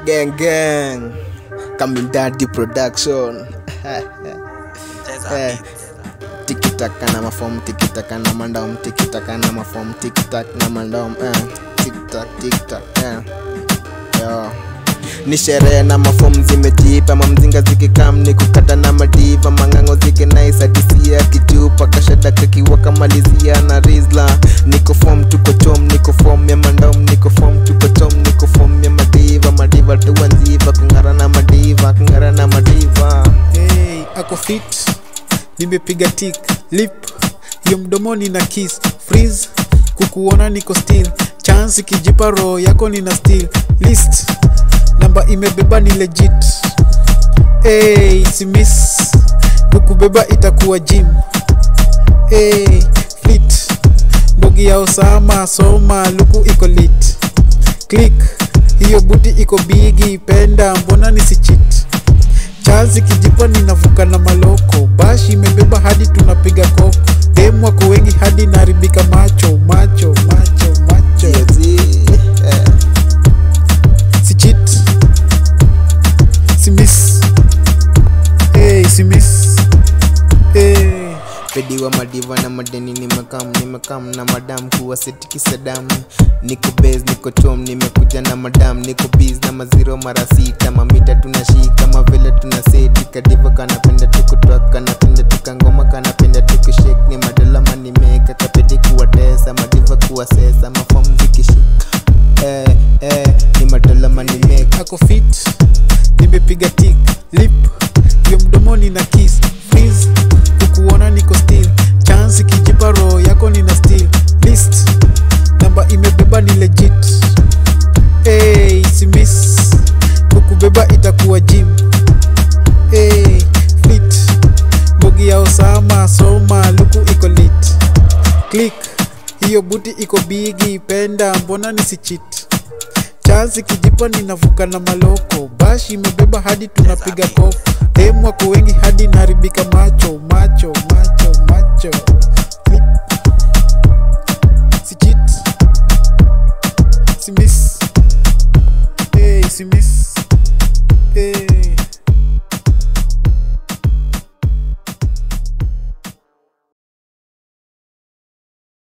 gang gang coming daddy production Eh, tikitaka na mafom tikitaka na mandom tikitaka na mafom tikitak na mandom eh, tiktak tiktak eh. Yo. ni sherehe na mafom zimejipa mamzinga zikikam ni kukata na madiva mangango zikinaisadisia kichupa kashada kakiwa kamalizia na rizla niko fom tuko chom niko fom ya mandom niko fom tuko chom niko fom ya madiva madiva tuwanziva kung'ara na madiva kung'ara na madiva hey, ako fit nimepiga tik lip hiyo mdomoni na kiss freeze kukuona niko still chance ikijipa roho yako nina still list namba imebeba ni legit hey, simis kukubeba itakuwa gym hey, flit mbogi ya osama soma luku iko lit click hiyo buti iko bigi penda mbona nisichit chazi kijipa ninavuka na maloko bashi imebeba hadi tunapiga koko demu wako wengi hadi naribika macho macho macho macho Yezi, eh. sichit simis hey, simis hey. pediwa madiva na madeni nimekam nimekam na madam kuwa setikisadam niko bas niko chom nimekuja na madam niko bis na maziro mara sita mamita tunashika mavile tuna seti kadiva kanapenda tukutoa kanapenda tukangoma kanapenda tukushek ni madola manimeka kapedi kuwatesa madiva kuwasesa mafom zikishika eh, eh, ni madola manimeka ako fit nimepiga tik lip hiyo mdomoni na kiss freeze kukuona niko still chance kijipa roho yako nina still list namba imebeba ni legit hey, simis kukubeba itakuwa gym hey, flit bogi ya osama soma luku iko lit click hiyo buti iko bigi penda mbona nisichit chansi kijipa ninavuka na maloko bashi imebeba hadi tunapiga koko demu wako wengi hadi naribika macho macho macho macho Click. sichit simis hey, simis hey.